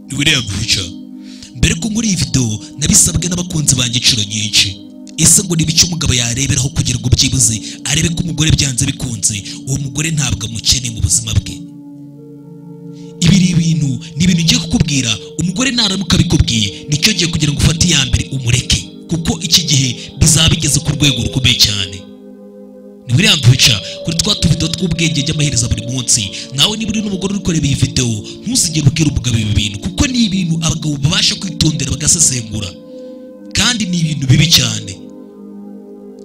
bireguca mbere ko muri iyi videwo nabisabwe n'abakunzi banjye inshuro nyinshi ese ngo niba icyo umugabo yareberaho kugira ngo byibuze arebe ko umugore byanze bikunze uwo mugore ntabwo amukeneye mu buzima bwe ibi ni ibintu ni ibintu ngiye kukubwira umugore naramuka abikubwiye nicyo gihe kugira ngo ufate iya mbere umureke kuko iki gihe bizaba bigeze ku rwego rukomeye cyane ni william pica kuri twa tuvido tw'ubwenge by'amaherezo buri munsi nawe niba uri n'umugore uri kureba iyi videwo ntuzigere ubwira umugabo ibi bintu kuko ni ibintu abagabo babasha kwitondera bagasesengura kandi ni ibintu bibi cyane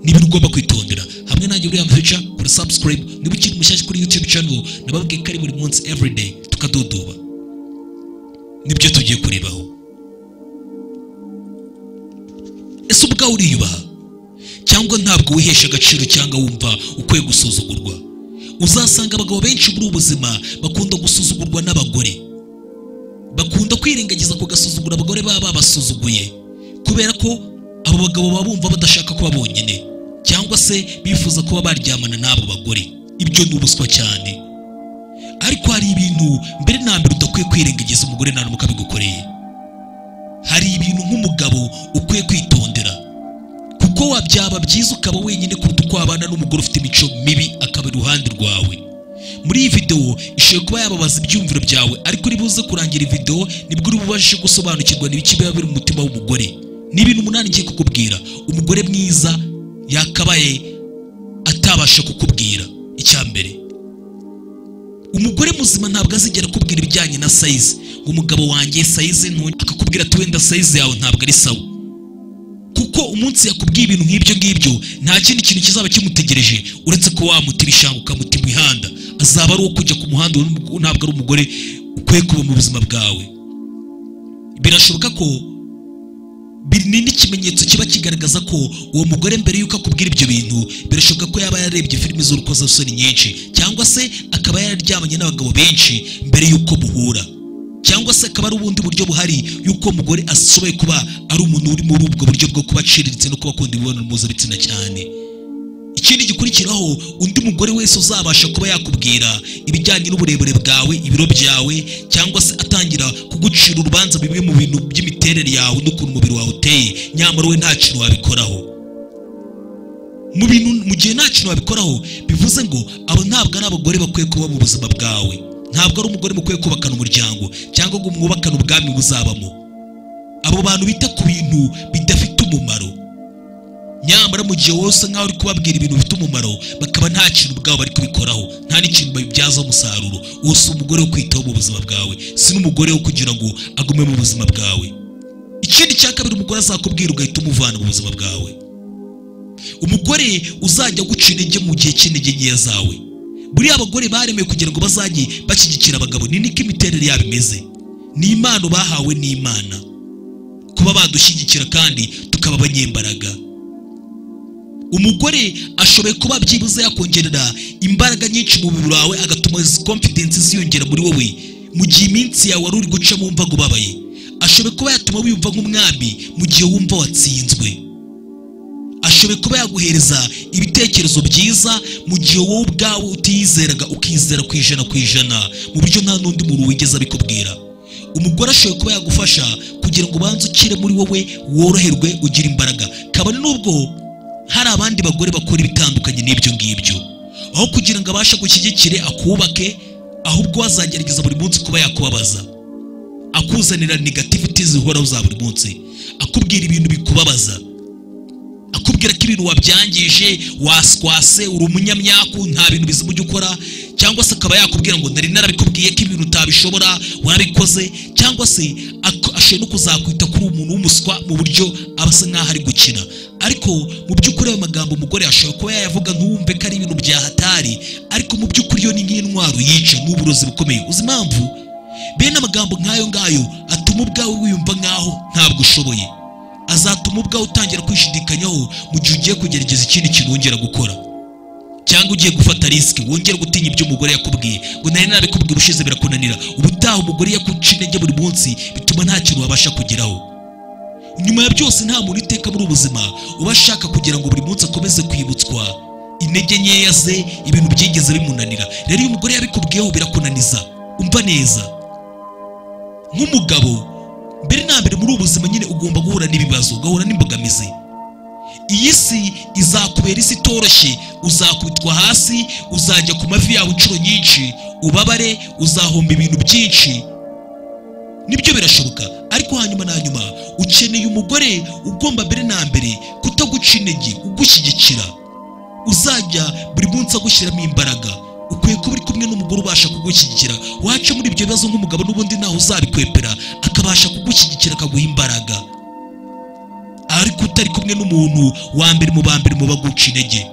ni ibintu ugomba kwitondera hamwe nanjye william pica kuri subscribe niba ukiri mushyashya kuri youtube channel nababwiye ko ari buri munsi everyday tukadodoba nibyo tugiye kurebaho ese ubwawe uriyubaha cyangwa ntabwo wihesha agaciro cyangwa wumva ukwiye gusuzugurwa uzasanga abagabo benshi muri ubu buzima bakunda gusuzugurwa n'abagore bakunda kwirengagiza kugasuzugura abagore baba babasuzuguye kubera ko abo bagabo baba bumva badashaka kuba bonyine cyangwa se bifuza kuba baryamana n'abo bagore ibyo ni ubuswa cyane ariko hari ibintu mbere na mbere udakwiye kwirengagiza umugore naramuka abigukoreye hari ibintu nk'umugabo ukwiye kwitondera kuko wabyaba byiza ukaba wenyine kuruta uko wabana n'umugore ufite imico mibi akaba iruhande rwawe muri iyi videwo ishobora kuba yababaza ibyumviro byawe ariko uri buze kurangira iyi videwo nibwo uri bubashe gusobanukirwa n'ibiki biba biri mu mutima w'umugore ni ibintu umunani ngiye kukubwira umugore mwiza yakabaye atabasha kukubwira icya mbere umugore muzima ntabwo azigera akubwira ibijyanye na sayizi ngo umugabo wanjye sayizi ntu akakubwira ati wenda sayizi yawe ntabwo ari sawa kuko umunsi yakubwiye ibintu nk'ibyo ngibyo nta kindi kintu kizaba kimutegereje uretse ko wamuta ibishanga ukamuta imihanda azaba ari uwo kujya ku muhanda uwo n'umugore- ntabwo ari umugore ukwiye kuba mu buzima bwawe birashoboka ko biri- ni n'ikimenyetso kiba kigaragaza ko uwo mugore mbere y'uko akubwira ibyo bintu birashoboka ko yaba yarebye filime z'urukozasoni nyinshi cyangwa se akaba yararyamanye n'abagabo benshi mbere y'uko muhura cyangwa se akaba ari ubundi buryo buhari y'uko umugore ashoboye kuba ari umuntu uri muri ubwo buryo bwo kuba aciriritse no kuba akunda imibonano mpuzabitsina cyane ikindi gikurikiraho undi mugore wese uzabasha kuba yakubwira ibijyanye n'uburebure bwawe ibiro byawe cyangwa se atangira kugucira urubanza bimwe mu bintu by'imiterere yawe n'ukuntu umubiri wawe uteye nyamara we nta kintu wabikoraho mu bintu mu gihe nta kintu wabikoraho bivuze ngo abo ntabwo ari abagore bakwiye kuba mu buzima bwawe ntabwo ari umugore mukwiye kubakana umuryango cyangwa ngo mwubakane ubwami buzabamo abo bantu bita ku bintu bidafite umumaro nyamara mu gihe wose nkaho uri kubabwira ibintu bifite umumaro bakaba nta kintu ubwabo bari kubikoraho nta n'ikintu babibyazaho umusaruro uwo si umugore wo kwitaho mu buzima bwawe si n'umugore wo kugira ngo agume mu buzima bwawe ikindi cya kabiri umugore azakubwira ugahita umuvana mu buzima bwawe umugore uzajya guca intege mu gihe cy'intege nkeya zawe buriya abagore baremeye kugira ngo bazajye bashyigikira abagabo ni niko imiterere yabo imeze ni impano bahawe n'imana kuba badushyigikira kandi tukaba abanyembaraga umugore ashoboye kuba byibuze yakongerera imbaraga nyinshi mu mubiri wawe agatuma izi confidence ziyongera muri wowe mu gihe iminsi yawe wari uri gucamo wumva ngo ubabaye ashoboye kuba yatuma wiyumva nk'umwami mu gihe wumva watsinzwe ashoboye kuba yaguhereza ibitekerezo byiza mu gihe wowe ubwawe utiyizeraga ukizera ku ijana ku ijana mu buryo nta n'undi muntu wigeze abikubwira umugore ashoboye kuba yagufasha kugira ngo ubanze ukire muri wowe woroherwe ugire imbaraga kabone n'ubwo hari abandi bagore bakora ibitandukanye n'ibyo ngibyo aho kugira ngo abashe gushyigikire akubake ahubwo wazagerageza buri munsi kuba yakubabaza akuzanira negativiti zihoraho za buri munsi akubwira ibintu bikubabaza akubwira ko ibintu wabyangije waswase uri umunyamyaku nta bintu bizima ujya ukora cyangwa se akaba yakubwira ngo nari narabikubwiye ko ibintu utabishobora warabikoze cyangwa se ak- ashoboye no kuzakwita kuri uwo muntu w'umuswa mu buryo aba asa nk'aho ari gukina ariko mu by'ukuri ayo magambo umugore ashobora kuba yayavuga ntuwumve ko ari ibintu byahatari ariko mu by'ukuri yo ni nk'intwaro yica ni uburozi bukomeye uzi impamvu bene amagambo nk'ayo ngayo atuma ubwawe wiyumva nk'aho ntabwo ushoboye azatuma ubwawe utangira kwishidikanyaho mu gihe ugiye kugerageza ikindi kintu wongera gukora cyangwa ugiye gufata risiki wongera gutinya ibyo umugore yakubwiye ngo nari narabikubwiye ubushize birakunanira ubutaha umugore yakuca intege buri munsi bituma nta kintu wabasha kugeraho nyuma ya byose nta muntu iteka muri ubuzima uba ashaka kugira ngo buri munsi akomeze kwibutswa intege nkeya ze ibintu byigeze bimunanira rero iyo umugore yabikubwiyeho birakunaniza umva neza nk'umugabo mbere na mbere muri ubu buzima nyine ugomba guhura n'ibibazo ugahura n'imbogamizi iyi si izakubera isi itoroshye uzakubitwa hasi uzajya ku mavi yawe inshuro nyinshi ubabare uzahomba ibintu byinshi nibyo birashoboka ariko hanyuma na nyuma ukeneye umugore ugomba mbere na mbere kutaguca intege ugushyigikira uzajya buri munsi agushyiramo imbaraga ukwiye kuba uri kumwe n'umugore ubasha kugushyigikira waca muri ibyo bibazo nk'umugabo n'ubundi ntaho uzabikwepera akabasha kugushyigikira akaguha imbaraga ariko utari kumwe n'umuntu wa mbere mu ba mbere mu baguca intege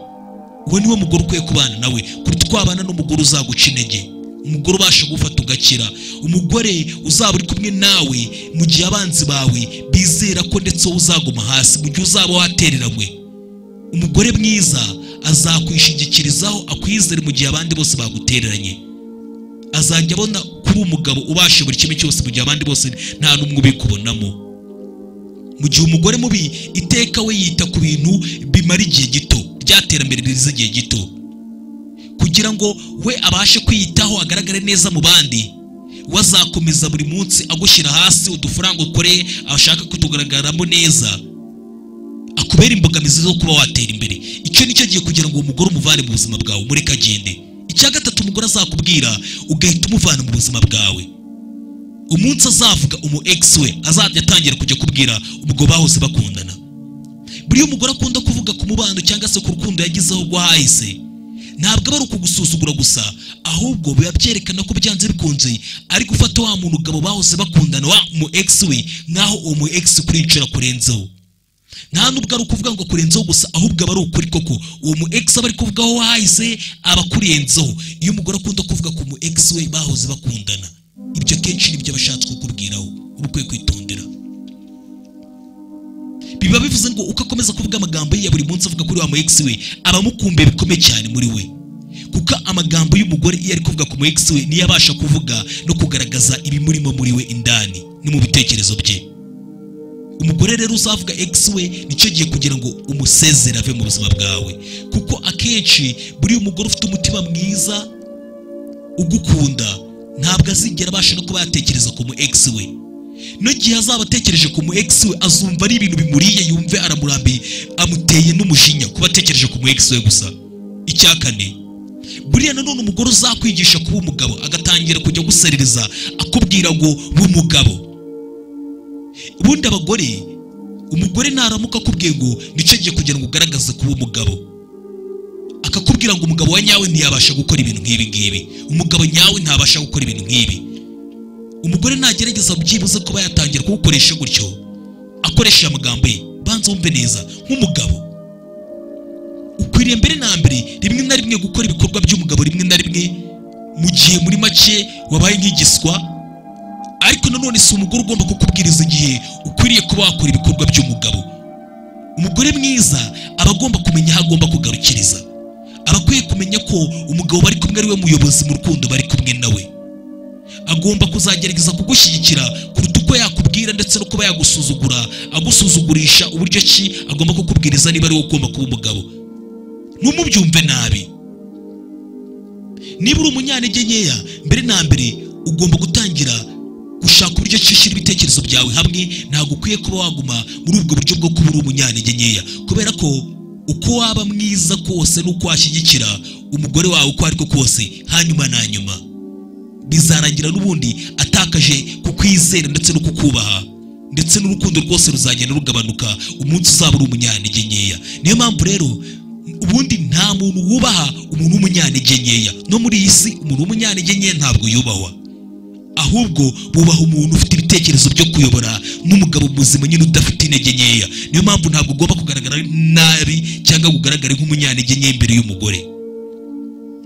uwo niwe mugore ukwiye kubana nawe kuruta uko wabana n'umugore uzaguca intege umugore ubasha gufata ugakira umugore uzaba uri kumwe nawe mu gihe abanzi bawe bizera ko ndetse wowe uzaguma hasi mu gihe uzaba watereranywe umugore mwiza azakwishingikirizaho akwizere mu gihe abandi bose bagutereranye azajya abona kuri umugabo ubasha buri kimwe cyose mu gihe abandi bose nta n'umwe ubikubonamo mu gihe umugore mubi iteka we yita ku bintu bimara igihe gito ry'iterambere riza igihe gito kugira ngo we abashe kwiyitaho agaragare neza mu bandi we azakomeza buri munsi agushyira hasi udufaranga ukoreye ashaka kutugaragaramo neza akubera imbogamizi zo kuba watera imbere icyo nicyo gihe kugira ngo uwo mugore umuvane mu buzima bwawe umureke agende icya gatatu umugore azakubwira ugahita umuvana mu buzima bwawe umunsi azavuga umu egisi we azajya atangira kujya kubwira ubwo bahose bakundana buriya umugore akunda kuvuga ku mubano cyangwa se ku rukundo yagezeho rwo hahise ntabwo aba ari ukugusuzugura gusa ahubwo biba byerekana ko byanze bikunze ari gufata wa muntu ugabo bahose bakundana wa umu egisi we nk'aho uwo mu egisi kuri inshuro akurenzeho nta nubwo ari ukuvuga ngo akurenzeho gusa ahubwo aba ari ukuri koko uwo mu egisi aba ari kuvugaho hahise aba akurenzeho iyo umugore akunda kuvuga ku mu egisi we bahoze bakundana ibyo akenshi nibyo aba ashatse kukubwiraho uba ukwiye kwitondera biba bivuze ngo uko akomeza kuvuga amagambo ye ya buri munsi avuga kuri wa mu egisi we aba amukumbuye bikomeye cyane muri we kuko amagambo y'umugore iyo ari kuvuga ku mu egisi we niyo abasha kuvuga no kugaragaza ibimurimo muri we indani no mu bitekerezo bye umugore rero uzavuga egisi we nicyo gihe kugira ngo umusezere ave mu buzima bwawe kuko akenshi buriya umugore ufite umutima mwiza ugukunda ntabwo azigera abasha no kuba yatekereza ku mu egisi we n'igihe azaba atekereje ku mu egisi we azumva ari ibintu bimuriye yumve aramurambiye amuteye n'umujinya kuba atekereje ku mu egisi we gusa icya kane buriya nanone umugore uzakwigisha kuba umugabo agatangira kujya guserereza akubwira ngo ni umugabo ubundi abagore umugore ntaramuka akubwiye ngo nicyo gihe kugira ngo ugaragaze kuba umugabo akakubwira ngo umugabo wa nyawe ntiyabasha gukora ibintu nk'ibi ngibi umugabo nyawe ntabasha gukora ibintu nk'ibi umugore nagerageza byibuze kuba yatangira kuwukoresha gutyo akoresheje amagambo ye banza wumve neza nk'umugabo ukwiriye mbere na mbere rimwe na rimwe gukora ibikorwa by'umugabo rimwe na rimwe mu gihe muri make wabaye nk'igiswa ariko nanone si umugore ugomba kukubwiriza igihe ukwiriye kuba wakora ibikorwa by'umugabo umugore mwiza aba agomba kumenya aho agomba kugarukiriza aba akwiye kumenya ko umugabo bari kumwe ari we muyobozi mu rukundo bari kumwe nawe agomba kuzagerageza kugushyigikira kuruta uko yakubwira ndetse no kuba yagusuzugura agusuzugurisha uburyo ki agomba kukubwiriza niba ari wowe ugomba kuba umugabo ntumubyumve nabi niba uri umunyantege nkeya mbere na mbere ugomba gutangira gushaka uburyo ki ushyira ibitekerezo byawe hamwe ntabwo ukwiye kuba waguma muri ubwo buryo bwo kuba uri umunyantege nkeya kubera ko uko waba mwiza kose n'uko washyigikira umugore wawe uko ari ko kose hanyuma na nyuma bizarangira n'ubundi atakaje kukwizera ndetse no kukubaha ndetse n'urukundo rwose ruzagenda rugabanuka umunsi uzaba uri umunyantege nkeya niyo mpamvu rero ubundi nta muntu wubaha umuntu w'umunyantege nkeya no muri iyi si umuntu w'umunyantege nkeya ntabwo yubahwa ahubwo bubaha umuntu ufite ibitekerezo byo kuyobora n'umugabo muzima nyine udafite intege nkeya niyo mpamvu ntabwo ugomba kugaragara nabi cyangwa ngo ugaragare nk'umunyantege nke imbere y'umugore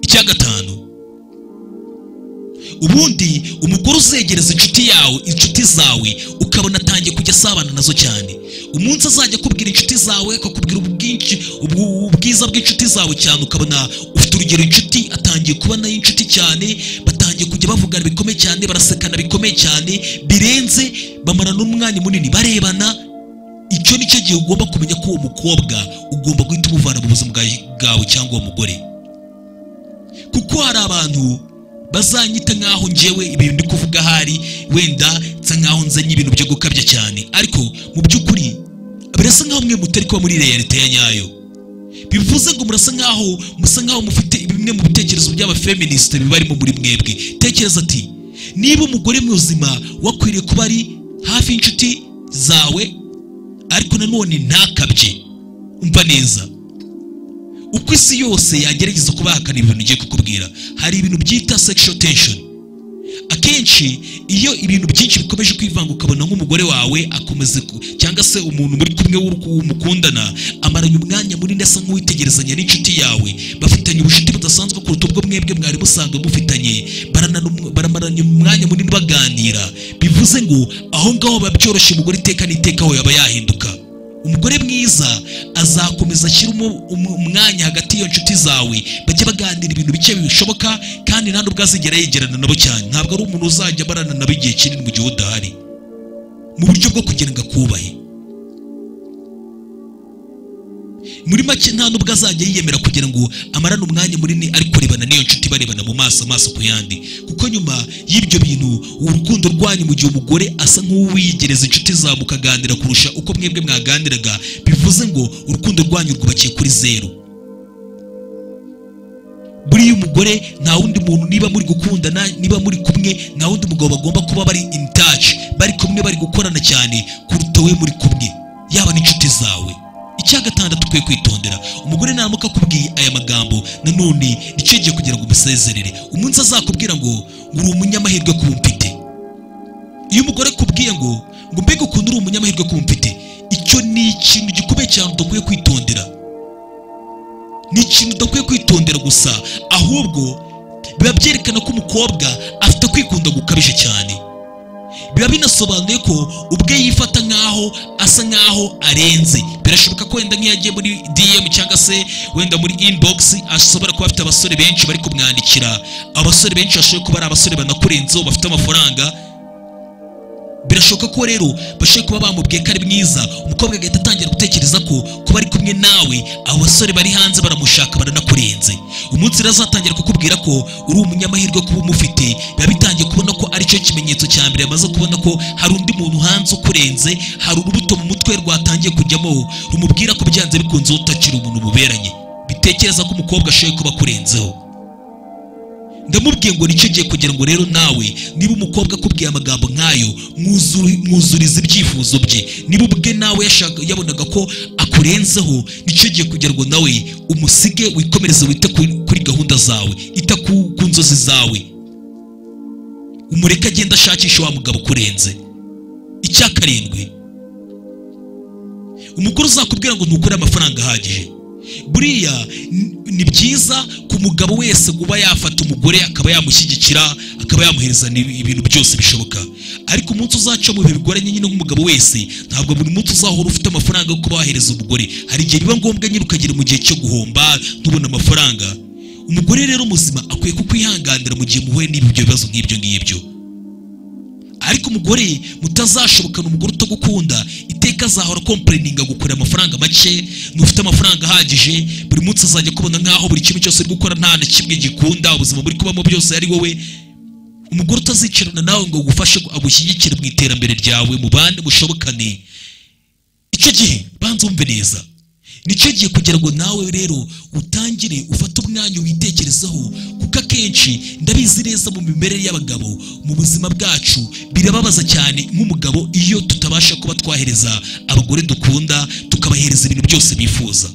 icya gatanu ubundi umugore uzegereza inshuti yawe inshuti zawe ukabona atangiye kujya asabana nazo cyane umunsi azajya akubwira inshuti zawe akakubwira ubwinshi ubwiza bw'inshuti zawe cyane ukabona ufite urugero inshuti atangiye kuba nayo inshuti cyane batangiye kujya bavugana bikomeye cyane barasekana bikomeye cyane birenze bamara n'umwanya munini barebana icyo nicyo gihe ugomba kumenya ko uwo mukobwa ugomba guhita umuvana mu buzima bwawe cyangwa uwo mugore kuko hari abantu bazanyita nk'aho ngewe ibintu ndi kuvuga ahari wenda nsa nkaho nzanye ibintu byo gukabya cyane ariko mu by'ukuri birasa nkaho mwe mutari kuba muri realite ya nyayo bivuze ngo murasa nkaho musa nkaho mufite bimwe mu bitekerezo by'abafeministe bibarimo muri mwebwe tekereza ati niba umugore muzima wakwiriye kuba ari hafi y'inshuti zawe ariko nanone ntakabye umva neza uko isi yose yagerageza kubahakana ibintu ugiye kukubwira hari ibintu byita sexual tension akenshi iyo ibintu byinshi bikomeje kwivanga ukabona nk'umugore wawe akomeza ku- cyangwa se umuntu muri kumwe w'uruku- w'umukundana amaranye umwanya munini asa nk'uwitegerezanya n'inshuti yawe bafitanye ubucuti budasanzwe kuruta ubwo mwebwe mwari musanzwe mufitanye baranana um- baramaranye umwanya munini baganira bivuze ngo aho ngaho biba byoroshye umugore iteka n'iteka aho yaba yahinduka umugore mwiza azakomeza ashyira umu- umu- umwanya hagati y'iyo nshuti zawe bajye baganira ibintu bike bishoboka kandi nta n'ubwo azigera yegerana nabo cyane ntabwo ari umuntu uzajya abarana nabo igihe kinini mu gihe udahari mu buryo bwo kugira ngo akubahe muri make nta n'ubwo azajya yiyemera kugira ngo amarane umwanya munini ari kurebana n'iyo nshuti barebana mu maso amaso ku yandi kuko nyuma y'ibyo bintu urukundo rwanyu mu gihe umugore asa nk'uwiyegereza inshuti za mukaganira kurusha uko mwebwe mwaganiraga bivuze ngo urukundo rwanyu rwubakiye kuri zeru buriya umugore nta wundi muntu niba muri gukundana niba muri kumwe nta wundi mugabo bagomba kuba bari in touch bari kumwe bari gukorana cyane kuruta we muri kumwe yaba n'inshuti zawe icya gatandatu ukwiye kwitondera umugore naramuka akubwiye aya magambo nanone nicyo gihe kugira ngo umusezerere umunsi azakubwira ngo uri umunyamahirwe kuba mfite iyo umugore akubwiye ngo ngo mbega ukuntu uri umunyamahirwe kuba mfite icyo ni ikintu gikomeye cyane udakwiye kwitondera ni ikintu udakwiye kwitondera gusa ahubwo biba byerekana ko umukobwa afite kwikunda gukabije cyane biba binasobanuye ko ubwe yifata nk'aho asa nk'aho arenze birashoboka ko wenda nk'iyo agiye muri dm cyangwa se wenda muri inbox ashobora kuba afite abasore benshi bari kumwandikira abasore benshi bashobora kuba ari abasore banakurenzeho bafite amafaranga birashoboka ko rero bashobora kuba bamubwiye ko ari mwiza umukobwa agahita atangira gutekereza ko kuba ari kumwe nawe abo basore bari hanze baramushaka baranakurenze umunsi rero azatangira kukubwira ko uri umunyamahirwe kuba umufite biba bitangiye kubona ko aricyo kimenyetso cya mbere yamaze kubona ko hari undi muntu hanze ukurenze hari urubuto mu mutwe rwatangiye kujyamo rumubwira ko byanze bikunze utakiri umuntu muberanye bitekereza ko umukobwa ashoboye kuba akurenzeho ndamubwiye ngo nicyo gihe kugira ngo rero nawe niba umukobwa akubwiye amagambo nk'ayo mwuzuri- mwuzurize ibyifuzo bye niba ubwe nawe yashaka- yabonaga ko akurenzeho nicyo gihe kugira ngo nawe umusige wikomereze wite kuri kuri gahunda zawe ita ku ku nzozi zawe umureke agenda ashakisha wa mugabo ukurenze icya karindwi umugore uzakubwira ngo ntukure amafaranga ahagije buriya n- ni byiza ku mugabo wese kuba yafata umugore akaba yamushyigikira akaba yamuhereza ni- ibintu byose bishoboka ariko umunsi uzaca mu bihe bigoranye nyine nk'umugabo wese ntabwo buri munsi uzahora ufite amafaranga yo kuba wahereza umugore hari igihe biba ngombwa nyine ukagera mu gihe cyo guhomba ntubone amafaranga umugore rero muzima akwiye kukwihanganira mu gihe muhuye n'ibyo bibazo nk'ibyo ngibyo ariko umugore mutazashobokana umugore utagukunda iteka azahora kompurininga gukorera amafaranga make ntufite amafaranga ahagije buri munsi azajya akubona nk'aho buri kimwe cyose uri gukora nta na kimwe gikunda ubuzima buri kubamo byose ari wowe umugore utazicarana nawe ngo agufashe agushyigikire mu iterambere ryawe mu bande mushobokane icyo gihe banza wumve neza nicyo gihe kugira ngo nawe rero utangire ufate umwanya witekerezeho kuko akenshi ndabizi neza mu mimerere y'abagabo mu buzima bwacu birababaza cyane nk'umugabo iyo tutabasha kuba twahereza abagore dukunda tukabahereza ibintu byose bifuza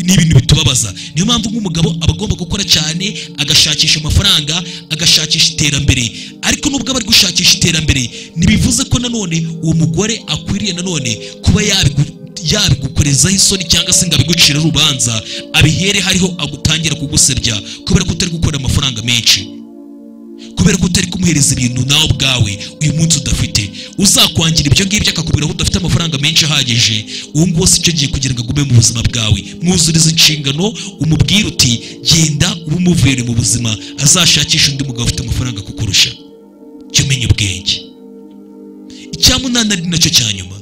ni ibintu bitubabaza niyo mpamvu nk'umugabo aba agomba gukora cyane agashakisha amafaranga agashakisha iterambere ariko nubwo aba ari gushakisha iterambere ntibivuze ko nanone uwo mugore akwiriye nanone kuba yabigu- yabigukorezaho isoni cyangwa se ngo abigucire urubanza abihere hariho agutangira kugusebya kubera ko utari gukorera amafaranga menshi kubera ko utari kumuhereza ibintu nawe ubwawe uyu munsi udafite uzakwangira ibyo ngibyo akakubwira ko udafite amafaranga menshi ahagije uwo nguwo si cyo gihe kugira ngo agume mu buzima bwawe mwuzurize inshingano umubwire uti genda ube umuvere mu buzima azashakishe undi mugabo ufite amafaranga kukurusha jya umenya ubwenge icya munani ari nacyo cya nyuma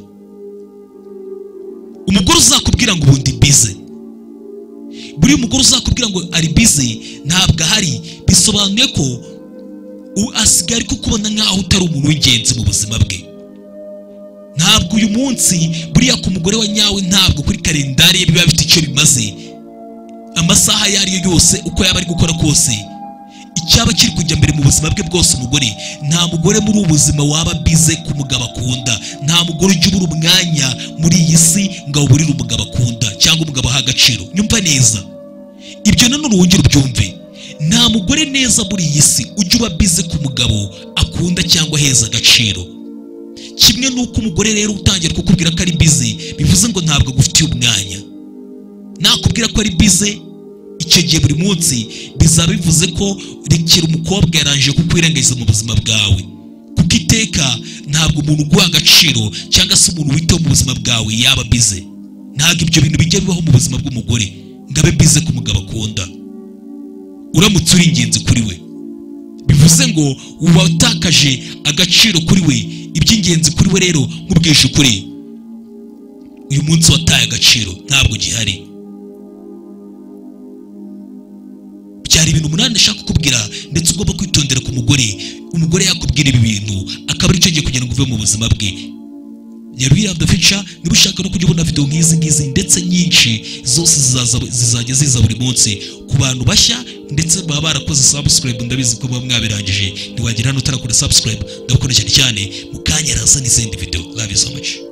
umugore uzakubwira ngo ubundi bize buriya umugore uzakubwira ngo ari bize ntabwo ahari bisobanuye ko u- asigaye ari kukubona nk'aho utari umuntu w'ingenzi mu buzima bwe ntabwo uyu munsi buriya ku mugore wa nyawe ntabwo kuri kalendari ye biba bifite icyo bimaze amasaha ayo ari yo yose uko yaba ari gukora kose icyaba kiri kujya mbere mu buzima bwe bwose umugore nta mugore muri ubu buzima waba bize ku mugabo akunda nta mugore ujya ubura umwanya muri iyi si ngo awuburire umugabo akunda cyangwa umugabo aha agaciro nyumva neza ibyo nanone wongere ubyumve nta mugore neza muri iyi si ujya uba bize ku mugabo akunda cyangwa aheza agaciro kimwe n'uko umugore rero utangira kukubwira ko ari bize bivuze ngo ntabwo agufitiye umwanya nakubwira ko ari bize icyo gihe buri munsi bizaba bivuze ko rekera umukobwa yarangije kukwirengagiza mu buzima bwawe kuko iteka ntabwo umuntu uguha agaciro cyangwa se umuntu witaho mu buzima bwawe yaba bize ntabwo ibyo bintu bijya bibaho mu buzima bw'umugore ngo abe bize ku mugabo akunda uramutse uri ingenzi kuri we bivuze ngo uba utakaje agaciro kuri we iby'ingenzi kuri we rero nk'ubwishe ukuri uyu munsi wataye agaciro ntabwo gihari byari ibintu umunani ashaka kukubwira ndetse ugomba kwitondera ku mugore umugore yakubwira ibi bintu akaba aricyo gihe kugira ngo uve mu buzima bwe nyabira the future niba ushaka no kujya ubona video nk'izi ngizi ndetse nyinshi zose zizaza- zizajya ziza buri munsi ku bantu bashya ndetse baba barakoze subscribe ndabizi ko muba mwabirangije ntiwagira hano utarakora subscribe ndabakunda cyane cyane mu kanya araza n'izindi video love you so much